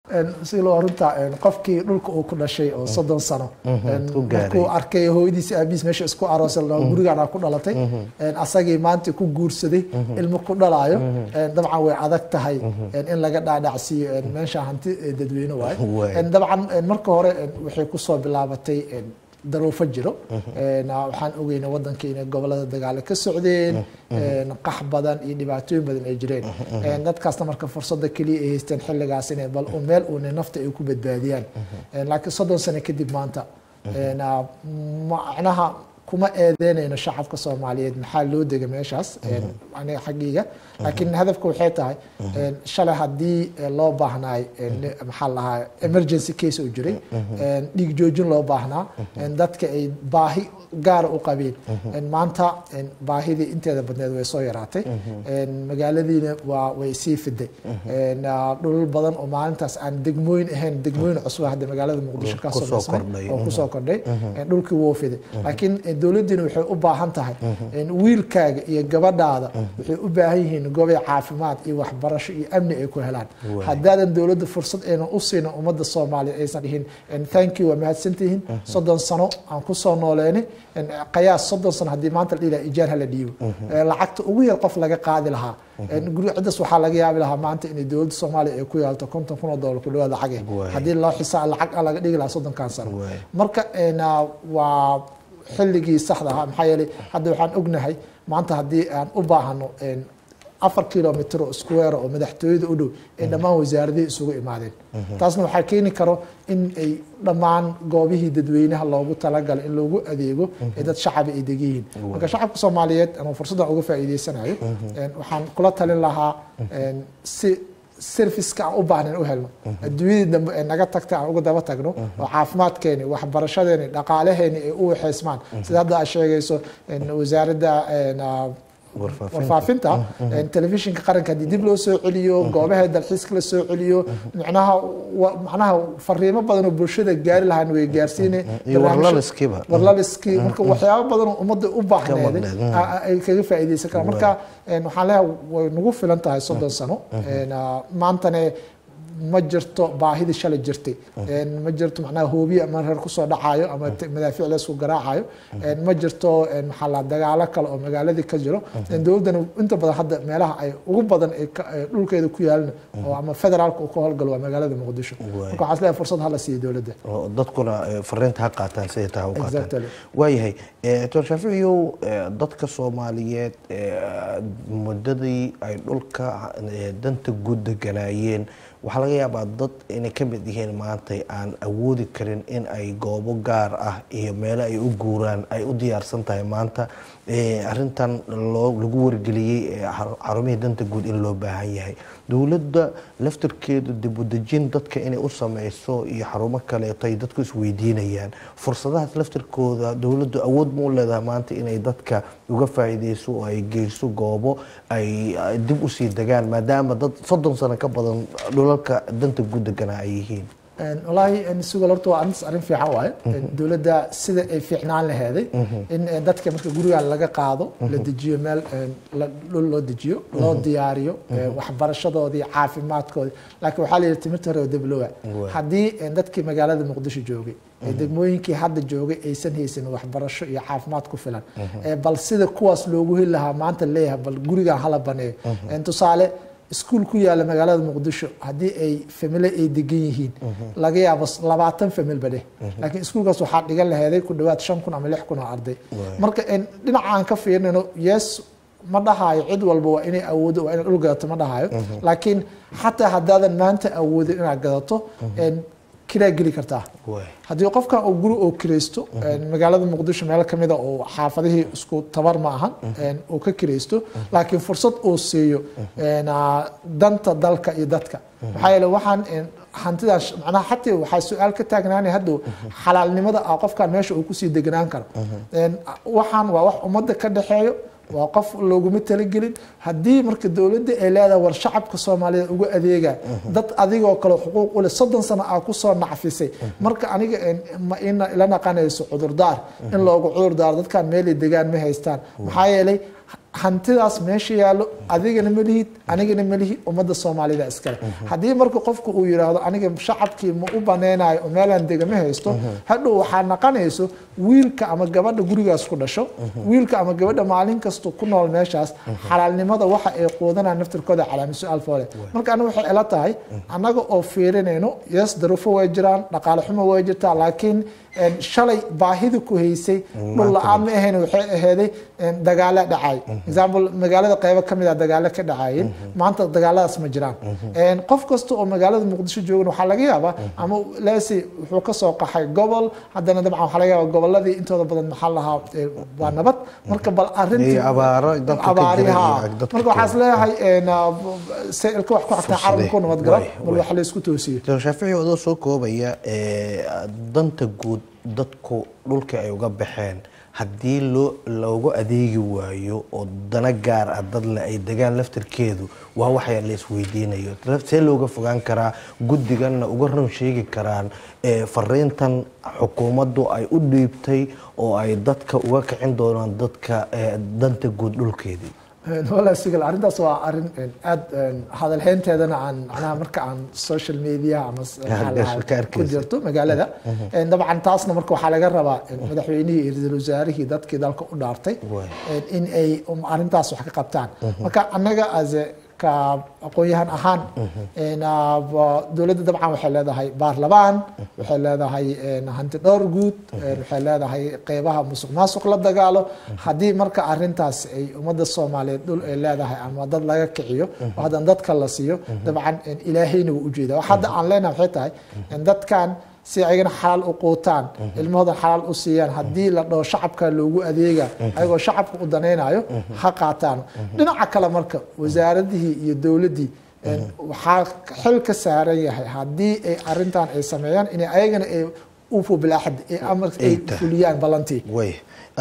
si loo runta qofkii dhulka uu ku dhashay oo soddon sano ku gaaray. markuu arkay hooyadiisi aabihiis meesha isku aroosay la gurigaan ku dhalatay asagii maanta ku guursaday ilmo ku dhalaayo dabcan way adag tahay in laga dhaadhacsiiyo meesha hanti dadweyne Waay. waayo dabcan marka hore waxay kusoo bilaabatay daruufo jiro waxaan ogeyna wadanka inay gobolada dagaalo ka socdeen qax badan iyo dhibaatooyin badan ay jireen dadkaasna marka fursada keliya ay haysteen xilligaas inay bal u meel uuna nafta ay ku badbaadiyaan laakiin soddon sano kadib maanta macnaha kuma eedeynayno shacabka soomaaliyeed maxaa loo dega meeshaas aniga xaggiiga laakiin hadafka waxay tahay shalay haddii loo baahnaay maxaa la lahaa emergency case oo jiray dhiig joojin loo baahnaa dadka ay baahi gaara u qabeen maanta baahidii inteeda badneed way soo yaraatay magaaladiina waa way sii fiday dhulal badan oo maalintaas aan degmooyin ahayn degmooyin cusub hadda magaalada muqdisho ka Kusoo samaysmay kordhay. oo kusoo kordhay dhulkii wuu fiday laakiin dowladdiina waxay u baahan tahay wiilkaaga iyo gabadhaada waxay u baahan yihiin gobay caafimaad iyo waxbarasho iyo amni ay ku helaan Waay. haddaadan dowladda fursad aynan u siinin ummadda soomaaliya aysan dhihin thank you waa mahadsantihiin soddon sano aan kusoo nooleynay qayaas soddon sano haddii maanta la dhihi lahaa ijaar hala dhiibo lacagta ugu yar qof laga qaadi lahaa guri ciddas waxaa laga yaabi lahaa maanta inay dowladda soomaaliya ay ku yeelto konton kun oo doolar ku dhawaad lacag Waay. haddii loo xisaab lacag aan laga dhigi lahaa soddonkan sano Waay. marka een, ah, waa xilligii saxda ahaa maxaa yeelay hadda waxaan ognahay maanta haddii aan u baahano een, afar kilomitr oo square oo madaxtooyada u dhow ee dhammaan wasaaradihii isugu imaadeen taasna waxaa keeni karo in ay dhammaan goobihii dadweynaha loogu talagalay in loogu adeego ee dad shacaba ay degan yihiin marka shacabka soomaaliyeed anuu fursaddan uga faa'iideysanayo een, waxaan kula talin lahaa een, si serviceka aan u baahnayn u helno adduunyadii dambe ee naga tagta aan uga daba tagno oo caafimaadkeeni waxbarashadeeni dhaqaalaheeni ay u waxeysmaan sida hadda aad sheegayso een, wasaaradda een, ah, Warfaafinta. warfaafinta een, telefishinka qaranka haddii dib loo soo celiyo goobaha dalxiiska la soo celiyo macnaha wa- macnaha fariimo badan oo bulshada gaari lahaan way gaarsiine iyo barnaamijyo- warlaliskiiba. warlaliskii marka waxyaabo badan oo ummadda u baahneed maqneed, mm. a- a- ay kaga faa'iideysan karaan marka een, waxaan leeyahay way nagu filan tahay soddon sano een, ah, maantane ma jirto baahidii shalay jirtay Een, ma jirto macnaha hoobiye ama reer kusoo dhacayo ama te- madaafiic laysku garaacayo Een, ma jirto een, maxaa la dagaalo kale oo magaaladii ka jiro Een, dowladdana inta badan hadda meelaha ay ugu badan ay ka- ee dhulkeeda ku yaalna oo ama federaalka uu ka howlgalo waa magaalada muqdisho Waay. marka waxaan isleeyahay fursad hala siiyo dowladda oo dadkuna eh, fariinta ha qaataan siday tahay u qaataan Exactly. waayahay eh, doctor shaaficiyow eh, dadka soomaaliyeed eh, muddadii ay dhulka eh, danta guud deganaayeen waxaa laga yaabaa dad inay ka mid yihiin maanta aan awoodi karin in ay goobo gaar ah iyo meelo ay u guuraan ay u diyaarsan tahay maanta eh, arrintan loo lagu wargeliyey eh, xar- xarumihii danta guud in loo baahan yahay dowladda laftarkeedu dib u dejin dadka inay u sameyso iyo xarumo kaleeto ay dadku isweydiinayaan fursadahaas laftarkooda dowladdu awood ma u leedahay maanta inay dadka uga faa'iideyso oo ay geyso goobo ay ay dib usii degaan maadaama dad soddon sano ka badan dhulalka danta guud deganaa ay yihiin Een, wallaahi een, sugal horta waa arrintaas arrin fiican waaye Een, dowladda sida ay fiicnaan laheeday in een, dadka marka guriga laga qaado la dejiyo meel een, la- dhul loo dejiyo loo diyaariyo een, waxbarashadoodii caafimaadkoodii laakiin waxaa la yidhi timirta hore oo deblowa Waay. haddii een, dadkii magaalada muqdisho joogay ee degmooyinkii hadda joogay aysan haysan waxbarasho iyo caafimaad ku filan ee bal sida kuwaas loogu heli lahaa maanta leeyahay bal gurigan hala baneeyo Een, tusaale iskuul ku yaala magaalada muqdisho haddii ay famile ay degan yihiin laga yaabo s- labaatan familba dheh laakiin iskuulkaas waxaa dhigan laheeday ku dhawaad shan kun ama lix kun oo arday marka een, dhinacaan ka fiirnayno yes ma dhahayo cid walba waa inay awoodo waa inay dhul gadato ma dhahayo laakiin xataa haddaadan maanta awoodin inaad gadato een, kiraa geli kartaa Waay. haddii qofkan uu guri oo kiraysto magaalada muqdisho meel ka mida oo xaafadihii isku tabar ma ahan uu ka kiraysto laakiin fursad uu siiyo een, ah, danta dalka iyo dadka maxaa yeele waxaan een, hantidaas macnaha xataa waxaa su-aal ka taagnaanay haddow xalaalnimada ah qofkan meesha uu kusii deganaan karo Een, waxaan waa wax ummadda ka dhexeeyo waa qof looguma talagelin haddii marka dowladda ay leedahay war shacabka soomaaliyeed uga adeega dad adigoo kale xuquuq u leh soddon sano aa kusoo nacfisay marka aniga een, ma ina ila naqanayso cudurdaar in loogu cudurdaaro dadkan meelay degaan ma haystaan maxaa yeelay hantidaas meesha yaallo adigana ma lihid anigana ma lihi ummadda soomaalida iskale haddii marka qofku uu yidhaahdo aniga shacabkii ma u baneynayo oo meelaan dega ma haysto hadhow waxaa naqanayso wiilka ama gabadha gurigaas ku dhasho wiilka ama gabadha maalin kasta ku nool meeshaas xalaalnimada waxa ay quudanaan naftirkooda calaami su-aal foole marka aniga waxay ila tahay annaga oo fiirinayno yes darufo way jiraan dhaqaale xumo way jirtaa laakiin shalay baahida ku haysay dhul la-aan ma ahayn waxay ahaaday dagaalo dhacay example magaalada qeybo kamid a dagaalo ka dhacayeen maanta dagaaladaas ma jiraan qof kasta oo magaalada muqdisho joogan waxaa laga yaabaa ama lese wuxuu kasoo qaxay gobol haddana dabcan waxaa laga yaaba goboladii intooda badan maxaa lahaa waa nabad marka bal arintii abaariha marka waxaa is leeyahay ilka wax ku xagtaa carabku nabad galo bal wax la isku toosiyo dr shaafici adoo soo koobaya danta guud dadku dhulkii ay uga baxeen haddii loo loogu adeegi waayo oo dana gaar ah dadle ay degaan laftarkeedu waa waxyaa la isweydiinayo see looga fogaan karaa guddiganna uga run sheegi karaan fariintan xukuumaddu ay u dhiibtay oo ay dadka uga kicin doonaan dadka danta guud dhulkeedii wala sigal arrintaas waa arrin aada hadalhaynteedana aan macnaha marka aan social media ama ku jirto magaalada dabcan taasna marka waxaa laga rabaa madaxweynihii iyo ra-iisul wasaarihii dadkii dalka u dhaartay in ay arrintaas wax ka qabtaan marka annaga as ka aqoon-yahan ahaan dowladda dabcan waxay leedahay baarlamaan waxay leedahay hanti dhowr guud waxay leedahay qeybaha musuq maasuq la dagaalo haddii marka arintaas ay ummadda soomaaliyeed dhul ay leedahay ama dad laga kiciyo oo haddana dadka la siiyo dabcan ilaahayna wuu ujeeda wax hadda aan leenahay waxay tahay dadkan si ayagana xalaal u quutaan ilmahoodan xalaal u siiyaan haddii la dhaho shacabka loogu adeega ayagoo shacabka u danaynayo ha qaataan dhinaca kale marka wasaaradihii iyo dowladdii waxaa xil ka saaran yahay haddii ay arintan ay sameeyaan inay ayagana ay ufu bilaaxad ay fuliyaan ballantii